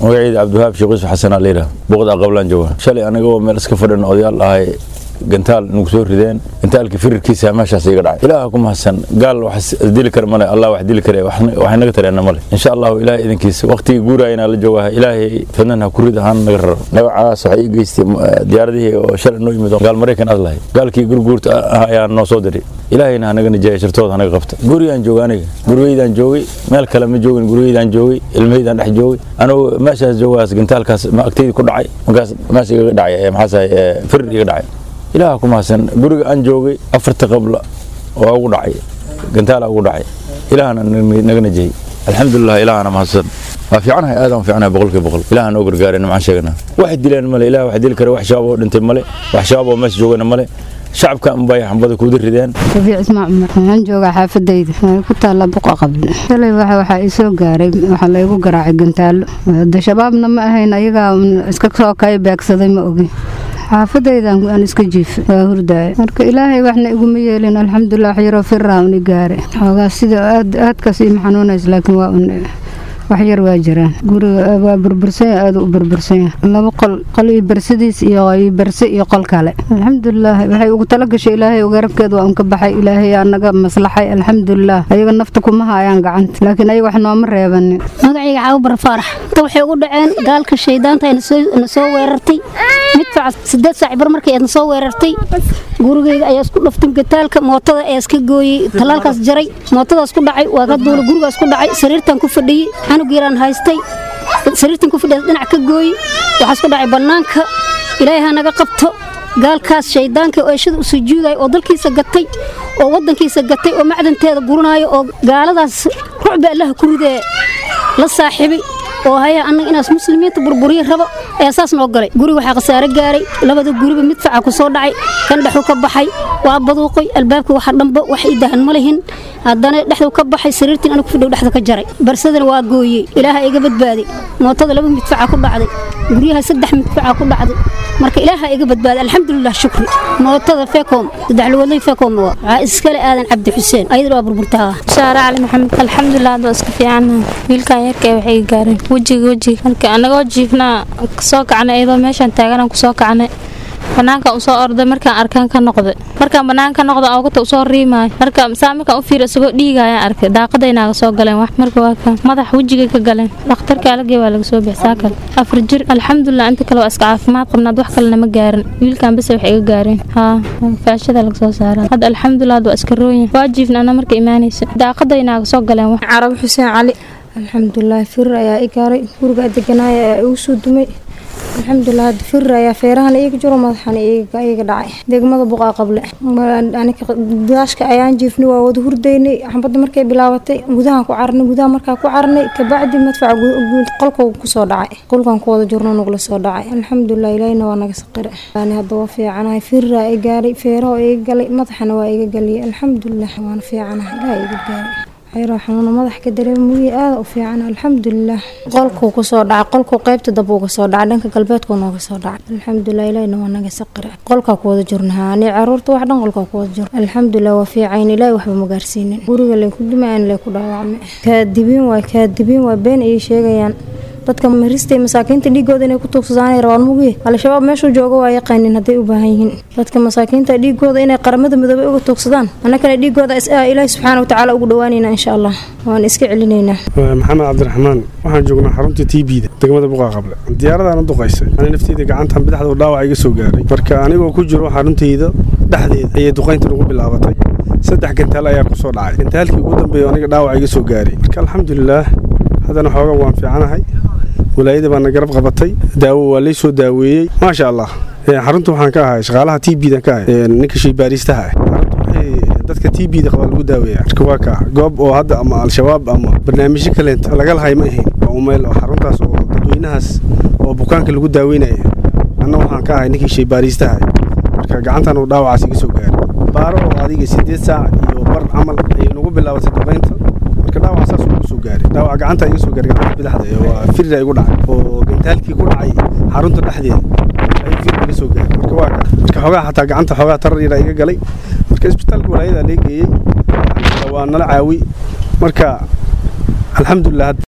magaciida cabdiwahaab sheekh yuusuf xasan aliira boqda qablaan jooga shalay aniga oo meel iska fadhin odayaal ahay gantaal nagu soo rideen gantaalkii firirkiisa meeshaas iga dhacay ilaaha ku mahadsan gaal wax dili kara male allah wax dili kare wax naga tareena male insha allahu ilaah idinkiisa waqtigii guurayana la joogaha ilaahay fadnan ha ku rid ahaan naga raro dhagacaas waxay ii geystay diyaaradihii oo shalay noo yimid gaal maraykan aad lahay gaalkii gurguurta ah ayaa noo soo diray ilaahayna hanaga nijeeya shartooda hanaga qabta gurigaan jooga aniga gurigeydaan joogay meel kale ma joogin gurigeydaan joogay ilmaheydaan dhex joogay anugu meeshaas joogaas gantaalkaas agteyda ku dhacay markaas meesha igaga dhacay maxaasahay firir iga dhacay ilaaha ku mahadsan guriga aan joogay afarta qabla oo ugu dhacay gantaala ugu dhacay ilaahana naga najiyey alxamdulilah ilaahana mahadsan waa fiicanahay aad aan fiicanahay boqolkiiba boqol ilaah noo gargaaray nimcaan sheeganaa wax dileen male ilaah wax dili kara wax shabaab oo dhintay male wax shabaab oo meesha joogana male shacabka unbay xambada kuuda rideen rafiic ismaa cumar waxaan joogaa xaafadayda waxay ku taallaa buqa qable shalay waxa waxaa ii soo gaaray waxaa laygu garaacay gantaalo de shabaabna ma ahayn ayagaa iska soo kay beegsaday ma ogi xaafadaydan aan iska jiifa waa hurdaaya marka ilaahay waxna iguma yeelin alxamdulilah wax yaroo firaa uni gaare xoogaa sida aad aadkaas ima xanuunays laakiin waa un wax yar waa jiraan guriga waa burbursanya aada u burbursanya laba qol qol iyo bersadiis iyo berse iyo qol kale alxamdulilah waxay ugu tala gashay ilaahay garabkeeda waa unka baxay ilaahay aa naga maslaxay alxamdulilah ayaga nafta kuma haayaan gacanta laakiin ayaga wax nooma reebanin magacayga cawbar faarax ta waxay ugu dhaceen gaalka shaydaanta na soo weerartay midfaca sideed saac bar markay na soo weerartay gurigeyga ayaa isku dhaftay gataalka mootada ayaa iska gooyey talaalkaas jaray mootadaas ku dhacay waa ka duula gurigaas ku dhacay sariirtan ku fadhiyey canug yaraan haystay sariirtan ku fadhiya dhinac ka gooyey waxaas ku dhacay bannaanka ilaahay ha naga qabto gaalkaas shaydaanka oo eeshada u sujuudaya oo dalkiisa gatay oo waddankiisa gatay oo macdanteeda guranaayo oo gaaladaas rucba allaha ku ridee la saaxiibay oo haya annaga inaas muslimiinta burburiya rabo ayaa saas noo galay guriga waxaa khasaare gaaray labada guriba midfaca ku soo dhacay kan dhexu ka baxay waa baduuqoy albaabka waxa dhanba wax ii dahan ma lihin haddana dhexdu ka baxay sariirtiin anigu fidhow dhexda ka jaray barsadana waa gooyey ilaaha iga badbaaday mootada laba midfaca ku dhacday guryaha saddex midfaca ku dhacday marka ilaaha iga badbaaday alxamdulilah shukri mootada fekom saddex lugoodlay fekom waxaa iskale aadan cabdi xuseen ayadana waa burburtaa shaare cali maxamed alxamdulilah hadda iska fiicannahay wiilkan yarka waxay gaareen wejiga wejiga marka anagoo jiifnaa kasoo kacnay iyadoo meeshaan taaganaan kusoo kacnay banaankan usoo orday markaan arkaan ka noqday markaan banaan ka noqda awgata usoo riimaayo marka saa markaan u fiir isagoo dhiigayaan arkay daaqadaynaaga soo galeen wax marka waa kan madax wejigay ka galeen dhakhtarka alagey waa laga soo bixsaa kale afar jir alxamdulilah inta kale waa iska caafimaad qabnaad wax kalena ma gaarin wiilkan base wax iga gaareen haa faashada laga soo saaraa hadda alxamdulilah hadda waa iska rooyin waa jiifna ana marka imaanaysa daaqadaynaaga soo galeen wax carab xuseen cali alxamdulilah firir ayaa i gaaray guriga deganaaya ayaa igu soo dumay alxamdulilah hadda firir ayaa feerahan iiga jiro madaxana iiga dhacay degmada buqaa qable daashka ayaan jiifnay waa wada hurdaynay xambadda markay bilaabatay gudahaan ku carnay gudaha markaa ku carnay kabacdi madfaca qolka kusoo dhacay qolkan ku wada jirno nagula soo dhacay alxamdulilah ilaahina waa naga saqire hadda waa fiicanahay firiraa i gaaray feeraha iga galay madaxana waa iga galiyay alxamdulilah waana fiicanahay ilaah iga gaaray xayro xanuuna madax ka dareema mugi aada u fiican alxamdulilah qolkuu kusoo dhacay qolkuu qaybta dab uga soo dhacay dhanka galbeedkuu nooga soo dhacay alxamdulilah ilahina waa naga saqira qolkaa ku wada jirna ani caruurta wax dhan qolkaa ku wada jirna alxamdulilah waa fiicayn ilaahi waxba ma gaarsiinin guriga lay ku dhimayaan lay ku dhaawacmay kaadibiin waay kaadibiin waa been ayay sheegayaan dadka maristay masaakiinta dhiigooda inay ku tuugsadaan rabaan mugi al-shabaab meeshuu jooga waa yaqaanin hadday u baahan yihiin dadka masaakiinta dhiigooda inay qaramada midoobay uga tuugsadaan annagana dhiigooda ilaahi subxaana watacaala ugu dhawaanayna insha allah waan iska celinaynaa maxamed cabdiraxmaan waxaan joognaa xarunta t b da degmada buqaa qable diyaaradaana duqaysay ani nafteyda gacantan bidixda dhaawac iga soo gaaray marka anigoo ku jiro xaruntayda dhexdeeda ayay duqaynta nagu bilaabatay saddex gantaal ayaa ku soo dhacay gantaalkii ugu dambeeya aniga dhaawac iga soo gaaray marka alxamdulilaah haddana xooga waan fiicanahay walaayada baana garab qabatay daawo waa lay soo daaweeyey maasha allah xarunta waxaan ka ahay shaqaalaha t b dan ka ahay ninka shaybaariistaha ah xarunta waxay dadka t b da qaba lagu daaweeya marka waa kaa goob oo hadda ama al-shabaab ama barnaamijyo kaleenta laga lahay ma ahayn waa umeel oo xaruntaas oo dadweynahaas oo bukaanka lagu daaweynaya anna waxaan ka ahay ninkii shaybaariistaha marka gacantan uu dhaawacaas iga soo gaaray baaro oo adiga sideed saac iyo bar camal ayay nagu bilaabatay duqaynta marka dhaawac saas ugu soo gaaray dhaawac gacanta iga soo gaaray gacanta bidaxda waa firira igu dhacay oo gantaalkii ku dhacay xarunta dhexdeeda ayuu fir iga soo gaaray marka waa marka xoogaa xataa gacanta xoogaa tarar yara iga galay marka isbitaalka walaayada lee geeyey waa nala caawi marka alxamdulilah